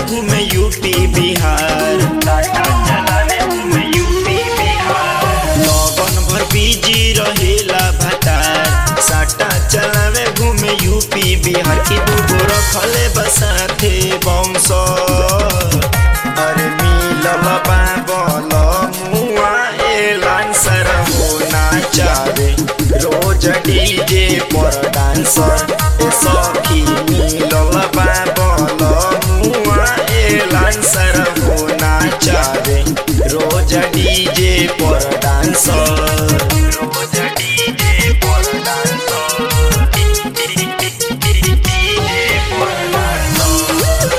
घूमे यूपी बिहार साटा चलावे घूमे यूपी बिहार लगन भर बिजी रहेला भतार साटा चलावे घूमे यूपी बिहार की दूगो रखले बसाथे बंश अरे मिलल बाबल मुआ एलान सर हो नाचावे रोज डीजे पर डांसर ए सखी मिलल बाबल मुआ एलान सर हो नाचावे रोज डीजे पर डांसर रोज डीजे पर डांसर डीजे पर डांसर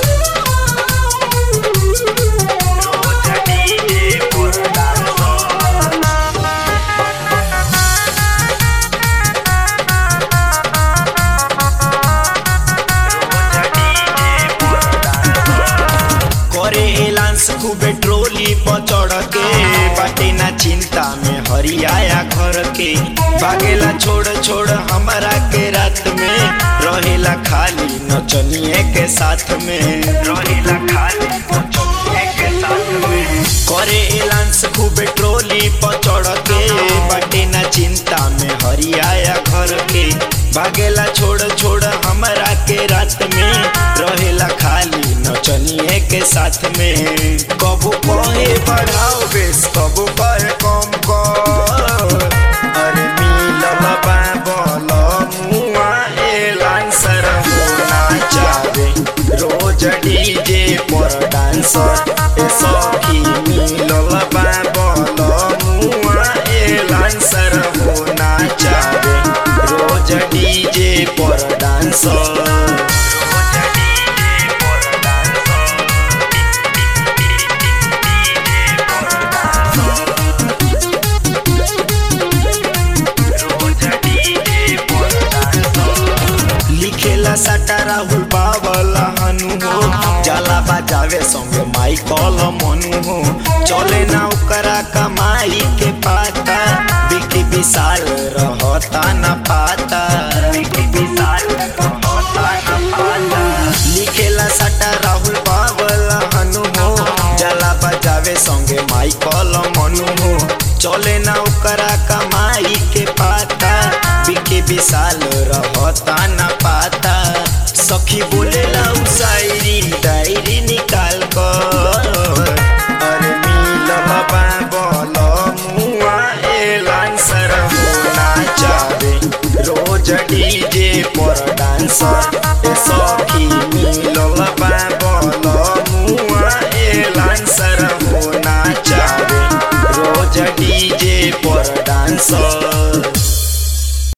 रोज डीजे पर डांसर करे एलांस खूबे ट्रोली पर चढ़ के बाटे ना चिंता में हरियाया घर के भागेला छोड़ छोड़ हमारा के रात में रहेला खाली नचनिए के साथ में रहेला खाली नचनिए के साथ में करे एलांस खूबे ट्रोली पर चढ़ के बाटे ना चिंता में हरियाया घर के भागेला छोड़ छोड़ हमारा के रात में रहेला खाली नचनिए के साथ में कबू कहे बढ़ाओ बेस कबू कहे कम कर अरे मिलल बाबल मुआ एलान सर हो नाचावे रोज डीजे पर डांसर ए सखी मिलल बाबल मुआ एलान सर हो नाचावे रोज डीजे पर डांसर रोज डीजे पर डांसर डीजे पर डांसर रोज डीजे पर डांसर लिखेला साटा राहुल बाबला हनु हो जाला बजावे संगे माइकल मनु हो चले ना ओकरा कमाई के पाता बिकी विशाल रहता न पाता बिकी विशाल रहता न पाता लिखेला साटा राहुल बाबला हनु हो जाला बजावे संगे माइकल मनु हो चले ना ओकरा कमाई के पाता बिके विशाल रहता न पाता सखी बोलेला उ शायरी डायरी निकाल कर अरे मिलल बाबल मुआ एलान सर हो नाचावे रोज डीजे पर डांसर